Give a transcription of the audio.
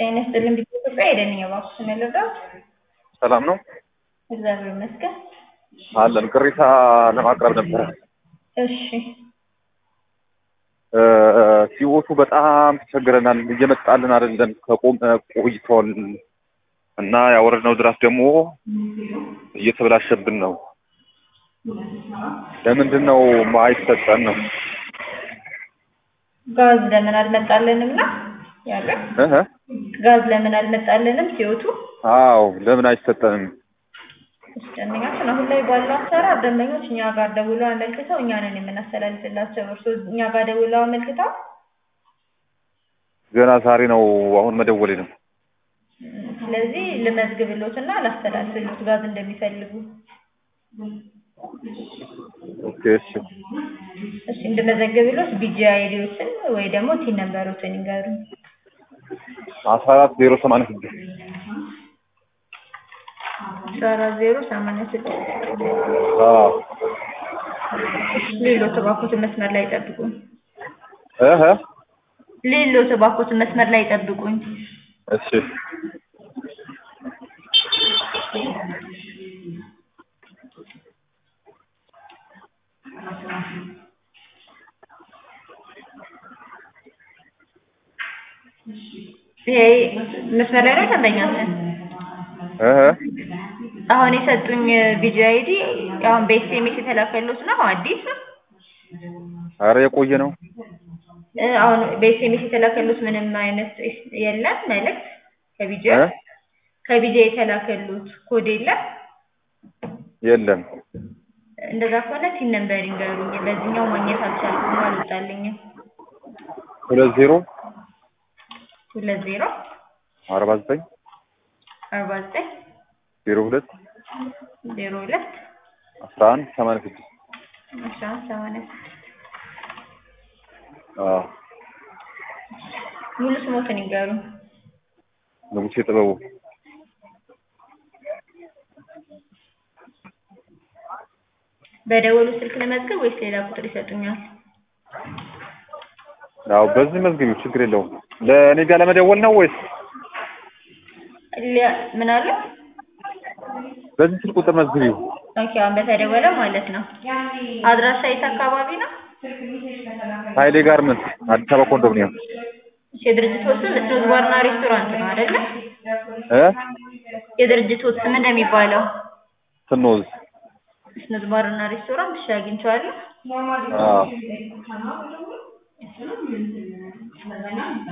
ጤና ይስጥልኝ ቢሮ ኢትዮጵያ ሄደን እባክዎን ልርዳዎት? ሰላም ነው እግዚአብሔር ይመስገን። አለን። ቅሬታ ለማቅረብ ነበረ። እሺ ሲወቱ በጣም ተቸግረናል። እየመጣልን አይደለም። ከቆመ ቆይቷል እና ያወረድነው ድራስ ደግሞ እየተበላሸብን ነው። ለምንድን ነው አይሰጠን ነው? ጋዝ ለምን አልመጣልንም ነው ያለ? እህ ጋዝ ለምን አልመጣልንም ሲወቱ? አዎ ለምን አይሰጠንም? ደንበኛችን አሁን ላይ ባለው አሰራር ደንበኞች እኛ ጋር ደውለው አመልክተው እኛ ነን የምናስተላልፍላቸው። እርስዎ እኛ ጋር ደውለው አመልክተው ገና ዛሬ ነው አሁን መደወሌ ነው። ስለዚህ ልመዝግብሎትና ላስተላልፍሎት ጋዝ እንደሚፈልጉ። ኦኬ እሺ እሺ እንድመዘግብሎት ቢጂ አይዲዎችን ወይ ደግሞ ቲን ነምበሮችን ይንገሩኝ። አስራ አራት ዜሮ ሰማንያ ስድስት አስራ አራት ዜሮ ሰማንያ ስድስት አዎ ሌሎት እባክዎትን መስመር ላይ ይጠብቁኝ። እህ ሌሎት እባክዎትን መስመር ላይ ይጠብቁኝ። እሺ ይሄ መስመር ላይ ነው ደንበኛችን? እህ አሁን የሰጡኝ ቢጂ አይዲ አሁን በኤስኤምኤስ የተላከሉት ነው አዲስ ኧረ የቆየ ነው። እ አሁን በኤስኤምኤስ የተላከሉት ምንም አይነት የለም መልእክት ከቢጂ እ ከቢጂ የተላከሉት ኮድ የለም። የለም እንደዛ ከሆነ ቲን ነምበር ይንገሩኝ። በዚህኛው ማግኘት አልቻልኩም፣ አልወጣልኝም። ሁለት ዜሮ ሁለት ዜሮ አርባ ዘጠኝ አርባ ዘጠኝ ዜሮ ሁለት ዜሮ ሁለት አስራ አንድ ሰማንያ ስድስት አስራ አንድ ሰማንያ ስድስት አዎ ሙሉ ስሞትን ይንገሩኝ። ንጉሴ ጥበቡ በደወሉ ስልክ ለመዝገብ ወይስ ሌላ ቁጥር ይሰጡኛል? አዎ በዚህ መዝግቢው ችግር የለውም። ለእኔ ጋር ለመደወል ነው ወይስ ሊያ- ምን አለ? በዚህ ስልክ ቁጥር መዝግቢው? ኦኬ አሁን በተደወለ ማለት ነው። አድራሻ የት አካባቢ ነው? ኃይሌ ጋርመንት አዲስ አበባ ኮንዶሚኒየም እሺ የድርጅቱ ስም ስኖዝ ባርና ሬስቶራንት ነው አይደለ? እ የድርጅቱ ስም እንደሚባለው ስኖዝ ስኖዝ ባርና ሬስቶራንት እሺ አግኝቼዋለሁ። አዎ